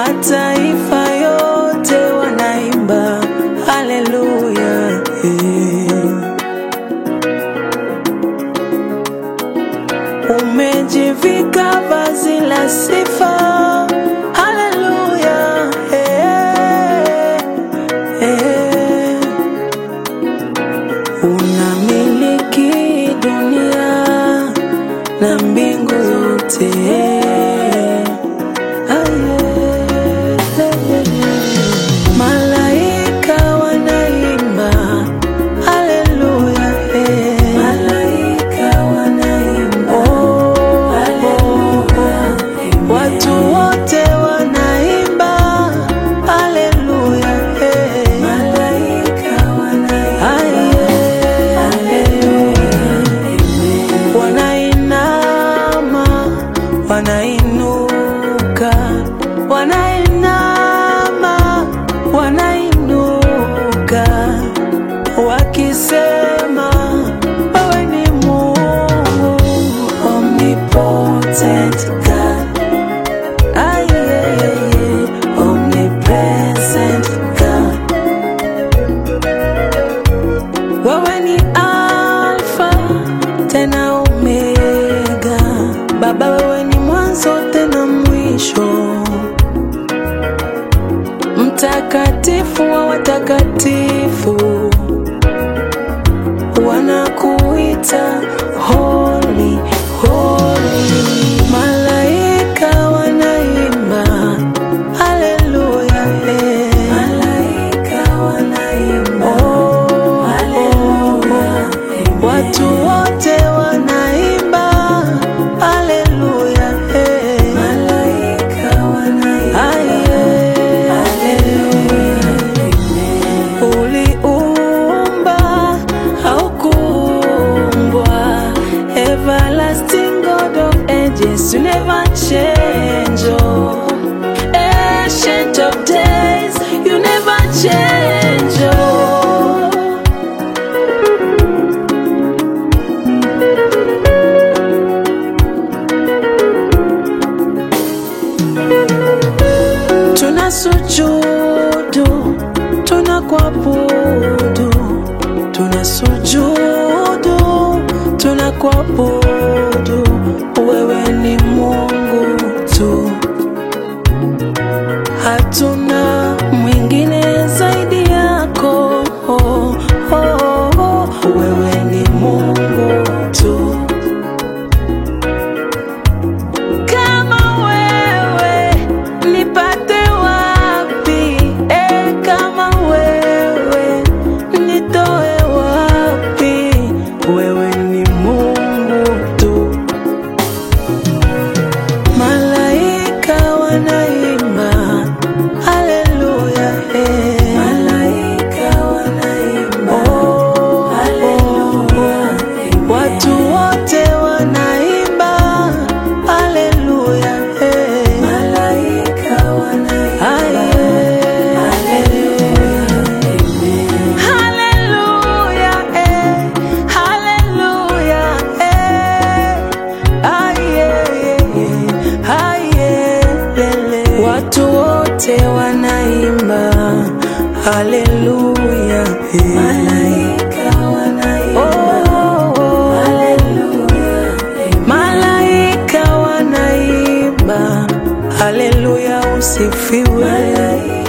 mataifa yote wanaimba haleluya. eh. Umejivika vazi la sifa haleluya. eh, eh. Unamiliki dunia na mbingu zote. Malaika wanaimba haleluya, eh. Oh, watu wote wanaimba haleluya, eh. Wanainama, wanainuka, wanainama, wanainuka, wakisema wewe ni Mungu omnipotent God. Ay, yeah, yeah, yeah. Omnipresent God. Wewe ni Alfa tena Omega, Baba wewe ni mwanzo tena mwisho, mtakatifu wa watakatifu, wanakuita holy, holy. Malaika wanaimba haleluya, eh. Oh, Watu wote wanaimba haleluya, eh. Aye. Uliumba haukuumbwa, everlasting God of ages, you never change. oh. Ancient of days, you never change. oh. tunasujudu, tunakuabudu, tunasujudu, tunakuabudu, wewe ni Mungu tu, hatuna mwingine zaidi yako. Oh, oh, oh, wewe ni Mungu tu. Kama wewe nipate wapi? E, kama wewe nitoe wapi? Wewe ni Mungu tu. Malaika wanaimba haleluya, eh. Oh, Watu wote wanaimba haleluya, eh. Haleluya, eh. Haleluya, eh. Aye, aye, lele. Watu wote wanaimba haleluya, eh. Oh, Malaika wanaimba haleluya, usifiwe.